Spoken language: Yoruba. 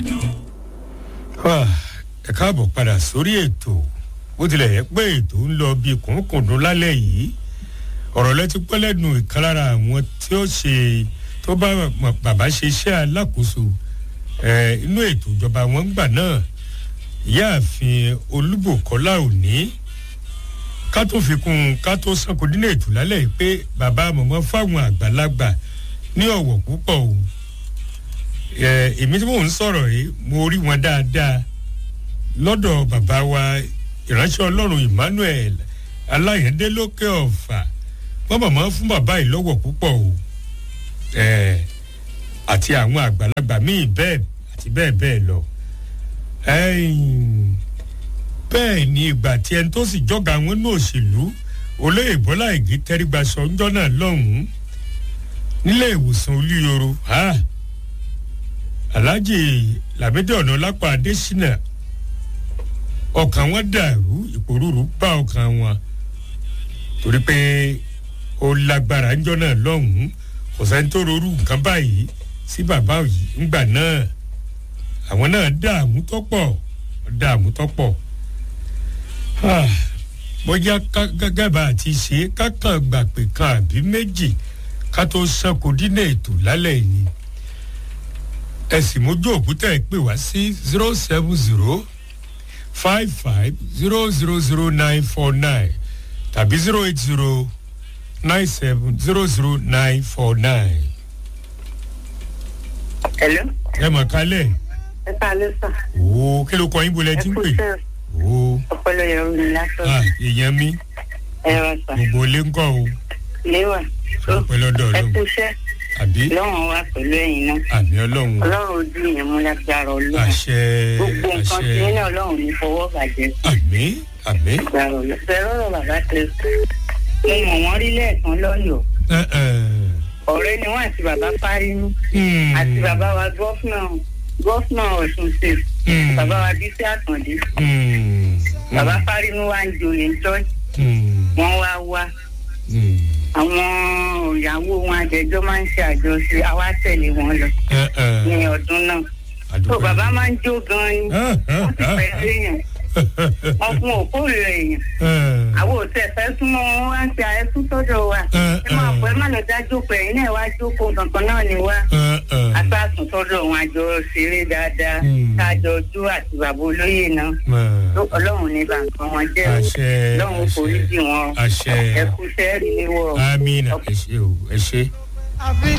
ẹ káàbọ̀ padà sórí ètò bó tilẹ̀ yẹ pé ètò ń lọ bí kùnkùndún lálẹ́ yìí ọ̀rọ̀ lẹ́tí pẹ́ lẹ́nu ìkan lára àwọn tí ó ṣe tó bá bàbá ṣe iṣẹ́ alákòóso inú ètò ìjọba wọn gbà náà ìyáàfin olúbòkọ́lá òní ká tó fi kún un ká tó sanko dínà ètò lálẹ́ yìí pé bàbá mọ̀mọ́ fáwọn àgbàlagbà ní ọ̀wọ̀ púpọ̀ o èmi tí mò ń sọ̀rọ̀ yìí mo rí wọn dáadáa lọ́dọ̀ bàbá wa ìránṣẹ́ ọlọ́run emmanuel aláyẹ̀dẹ́ lókè ọ̀fà wọ́n mọ̀mọ́ fún bàbá yìí lọ́wọ́ púpọ̀ o àti àwọn àgbàlagbà míì bẹ́ẹ̀ àti bẹ́ẹ̀ bẹ́ẹ̀ lọ bẹ́ẹ̀ ni ìgbà tí ẹni tó sì jọ́ga wọn ní òṣèlú olóyè bọ́lá ìgé tẹ́rígbaṣọ ńjọ́ náà lọ́hùn-ún nílé ìwòsàn olúyoro alhaji lamidi ọ̀nà lápá adésínà ọkàn wọn dàrú ìpòrúurú bá ọkàn wọn torí pé ó lágbára ńjọ́ náà lọ́hùn-ún kò sẹ́ni tó rorú nǹkan báyìí sí bàbá yìí ńgbà náà àwọn náà dààmú tọ́pọ̀ dààmú tọ́pọ̀ bóyá gẹ́gẹ́ bá a ti ṣe kákan gbà pé kan àbí méjì ká tó sanko dínà ètò lálẹ́ yìí ẹ sì mójú òkúta ẹ pè wá sí zero seven zero five five zero zero zero nine four nine tàbí zero eight zero nine seven zero zero nine four nine. hello. ẹ mọ̀ kálẹ̀. ẹ kálẹ̀ sà. ooo kí ló kọ yín bolẹ̀ tí ń pè. ooo ọpọlọ yẹn ń lásán. ah èèyàn mi ẹ wá sà. gbogbo ilé ń kọ́ o léwà. ọpẹ́ lọ́dọ̀ ẹ ọlọ́run kú iṣẹ́ àbí lọ́wọ́n wa pẹ̀lú ẹ̀yin náà. àmì ọlọ́run ọlọ́run ojú yẹn mú lágbára ọlọ́run. àṣẹ gbogbo nǹkan tí àṣẹ yín náà ọlọ́run ní fọwọ́ bàjẹ́ àmì àmì. lágbára ọlọ́run. bẹ́ẹ̀ rọ̀rọ̀ bàbá tẹ mo mọ̀ wọ́n rí lẹ́ẹ̀kan lọ́yọ̀ọ́ ẹ ẹ ọ̀rẹ́ ni wọ́n àti bàbá fárínú hmm, àti bàbá wa gọ́fúnà gọ́fúnà ọ̀ṣun state hmm, bàbá wa bísí àkàndé hmm, bàbá fárínú wa ń joyè church hmm, wọ́n wá wá hmm, àwọn ìyàwó wọn àjẹjọ́ máa ń ṣe àjọṣe àwa tẹ̀lé wọn lọ ẹ ẹ ní ọdún náà tó àdúgbò bàbá máa ń jó gan-an ni Ah, ah, wọ́n ti ah. pẹ̀lú èèyàn wọn fún òkúrò èèyàn àwọn òtẹ fẹ́ súnmọ́ wọn wá ń ṣe àẹ́sùn sọ́dọ̀ wa ẹ máa pọ̀ ẹ má lọ dá jókòó ẹ̀yin náà wá jókòó kankan náà ni wá asásùn sọ́dọ̀ wọn àjọ ṣeré dáadáa Mm. kájọ ojú àti bàbá olóyè náà Ló- ọlọ́run ní bàǹkan wọn jẹ́ o. àṣẹ ọlọ́run forí jì wọn àṣẹ ẹ kú sẹ́ẹ̀rì léwọ̀ amina ẹ ṣe o ẹ ṣe. àfi